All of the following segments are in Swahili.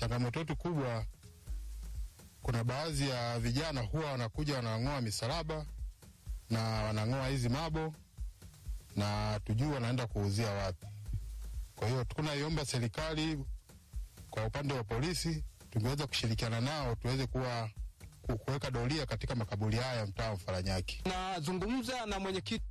changamoto yetu kubwa, kuna baadhi ya vijana huwa wanakuja wanang'oa misalaba na wanang'oa hizi mabo na tujui wanaenda kuuzia wapi. Kwa hiyo tunaiomba serikali kwa upande wa polisi tungeweza kushirikiana nao tuweze kuwa ku- kuweka doria katika makaburi haya mtaa wa Mfaranyaki. Nazungumza na mwenyekiti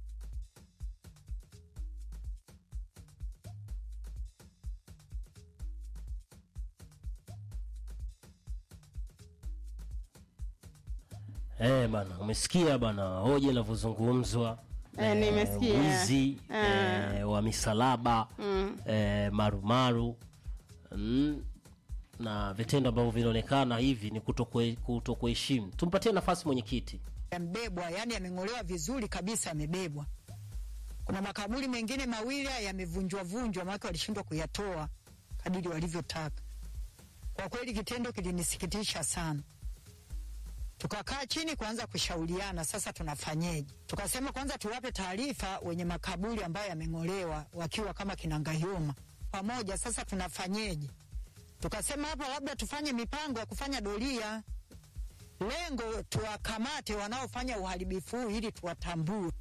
Eh, bana, umesikia bana hoja inavyozungumzwa. Eh, nimesikia. wizi Ah. eh, wa misalaba Mm. eh, marumaru mm, na vitendo ambavyo vinaonekana hivi ni kutokue- kutokuheshimu. Tumpatie nafasi mwenyekiti. yamebebwa, yani yameng'olewa vizuri kabisa, yamebebwa. Kuna makaburi mengine mawili yamevunjwa vunjwa, maana walishindwa kuyatoa kadiri walivyotaka. Kwa kweli kitendo kilinisikitisha sana. Tukakaa chini kuanza kushauriana, sasa tunafanyeje? Tukasema kwanza tuwape taarifa wenye makaburi ambayo yameng'olewa, wakiwa kama Kinangayuma pamoja. Sasa tunafanyeje? Tukasema hapa labda tufanye mipango ya kufanya doria lengo tuwakamate wanaofanya uharibifu huu ili tuwatambue.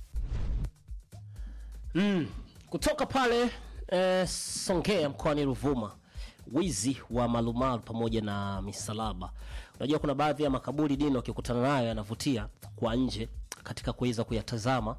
Mm. Kutoka pale eh, Songea mkoani Ruvuma, wizi wa malumalu pamoja na misalaba. Unajua kuna baadhi ya makaburi dini wakikutana nayo yanavutia kwa nje katika kuweza kuyatazama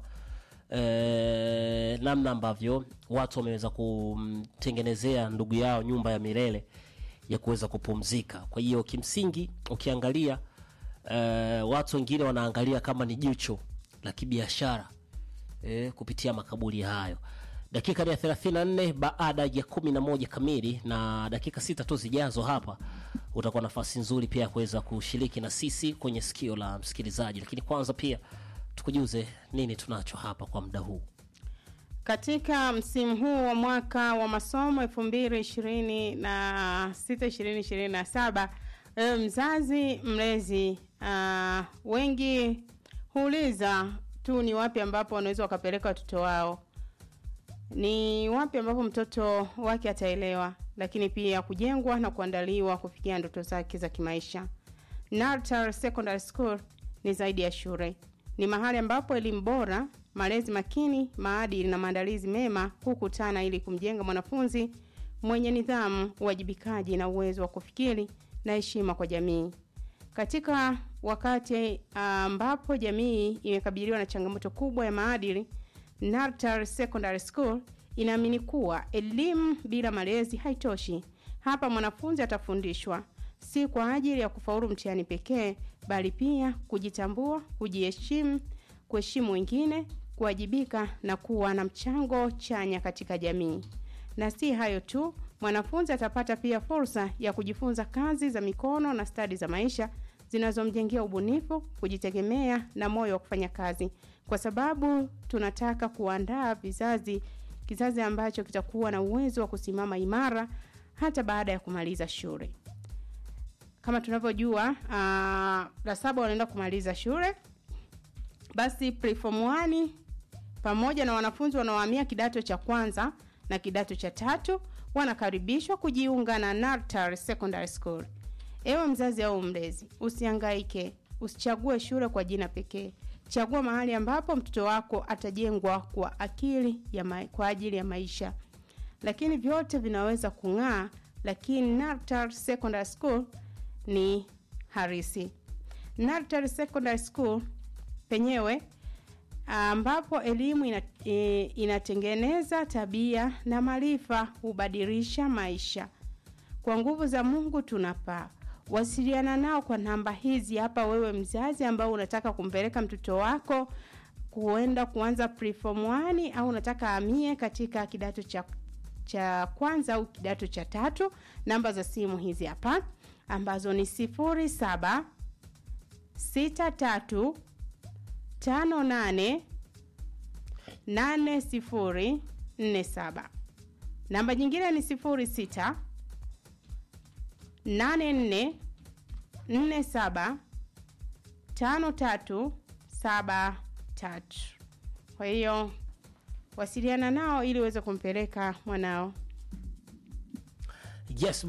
eh, namna ambavyo watu wameweza kumtengenezea ndugu yao nyumba ya milele ya kuweza kupumzika. Kwa hiyo kimsingi ukiangalia eh, watu wengine wanaangalia kama ni jicho la kibiashara eh, kupitia makaburi hayo. Dakika ni ya 34 baada ya 11 kamili, na dakika sita tu zijazo hapa utakuwa nafasi nzuri pia ya kuweza kushiriki na sisi kwenye sikio la msikilizaji, lakini kwanza pia tukujuze nini tunacho hapa kwa muda huu. Katika msimu huu wa mwaka wa masomo 2026 2027, ewe mzazi mlezi, uh, wengi huuliza tu ni wapi ambapo wanaweza wakapeleka watoto wao, ni wapi ambapo mtoto wake ataelewa, lakini pia kujengwa na kuandaliwa kufikia ndoto zake za kimaisha. Nartar Secondary School ni zaidi ya shule, ni mahali ambapo elimu bora, malezi makini, maadili na maandalizi mema hukutana ili kumjenga mwanafunzi mwenye nidhamu, uwajibikaji na uwezo wa kufikiri na heshima kwa jamii. Katika wakati ambapo jamii imekabiliwa na changamoto kubwa ya maadili, Nartar Secondary School inaamini kuwa elimu bila malezi haitoshi. Hapa mwanafunzi atafundishwa si kwa ajili ya kufaulu mtihani pekee, bali pia kujitambua, kujiheshimu, kuheshimu wengine, kuwajibika na kuwa na mchango chanya katika jamii. Na si hayo tu, mwanafunzi atapata pia fursa ya kujifunza kazi za mikono na stadi za maisha zinazomjengea ubunifu, kujitegemea na moyo wa kufanya kazi, kwa sababu tunataka kuandaa vizazi kizazi ambacho kitakuwa na uwezo wa kusimama imara hata baada ya kumaliza shule. Kama tunavyojua, uh, la saba wanaenda kumaliza shule, basi preform 1 pamoja na wanafunzi wanaohamia kidato cha kwanza na kidato cha tatu wanakaribishwa kujiunga na Nartar Secondary School. Ewe mzazi au mlezi, usihangaike, usichague shule kwa jina pekee. Chagua mahali ambapo mtoto wako atajengwa kwa akili ya ma kwa ajili ya maisha. Lakini vyote vinaweza kung'aa, lakini Nartar Secondary School ni harisi. Nartar Secondary School penyewe ambapo elimu ina, e, inatengeneza tabia na maarifa hubadilisha maisha. Kwa nguvu za Mungu tunapaa. Wasiliana nao kwa namba hizi hapa, wewe mzazi ambao unataka kumpeleka mtoto wako kuenda kuanza preform 1 au unataka amie katika kidato cha cha kwanza au kidato cha tatu. Namba za simu hizi hapa ambazo ni sifuri saba sita tatu tano nane nane sifuri nne saba. Namba nyingine ni sifuri sita nane nne nne saba tano tatu saba tatu. Kwa hiyo wasiliana nao ili uweze kumpeleka mwanao. Yes,